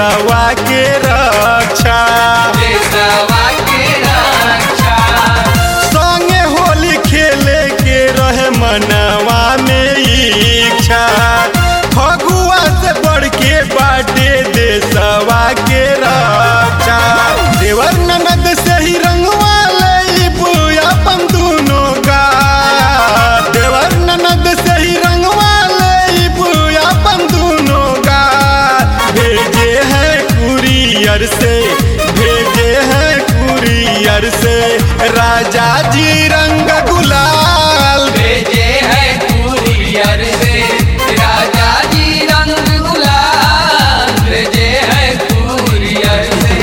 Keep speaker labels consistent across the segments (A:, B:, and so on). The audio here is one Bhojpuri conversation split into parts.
A: देशवा के रक्षा
B: देशवा के रक्षा
A: संगे होली खेले के रहे मनवा में इच्छा फगुआ से बढ़ के बाटे देशवा के रक्षा देवर ननद से ही रंगवा लेबू अपन दोनों का देवर ननद से ही रंगवा लेबू अपन दोनों का भेजे हैं कुरियर से भेजे हैं कुरियर से राजा जी रंग गुलाल
B: भेजे है कुरियर से राजा जी रंग गुलाल भेजे है कुरियर से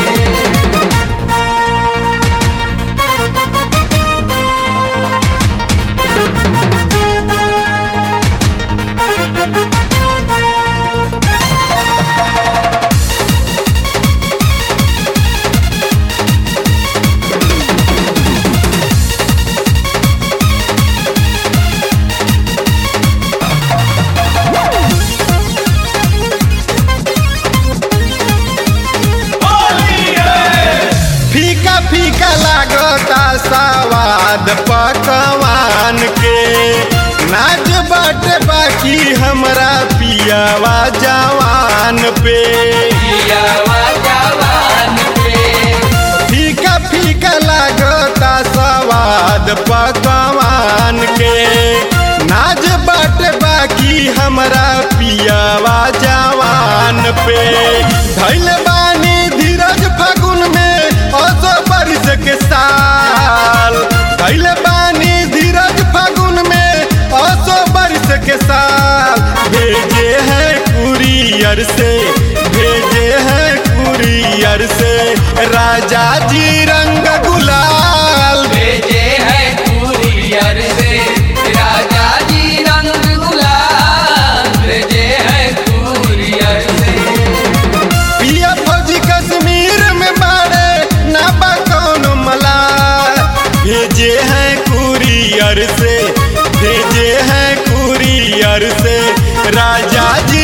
A: फीका फीका लागता सवाद पकवान के नाच बाटे बाकी हमरा पियावा जवान पे
B: पियावा जवान पे
A: फीका फीका लागता सवाद पकवान के नाच बाटे बाकी हमरा पियावा जवान पे धैल बानी धीरज फागुन में असो बारिश के साल धैल बानी धीरज फागुन में असो बारिश के साल भेजे हैं कुरियर से भेजे हैं कुरियर से राजा जी रंग गुलाल
B: भेजे है कुरियर से राजा जी रंग गुलाल भेजे है कुरियर से
A: पिया फौजी कश्मीर में बाड़े ना बा कौनो मला भेजे हैं कुरियर से भेजे हैं कुरियर से राजा जी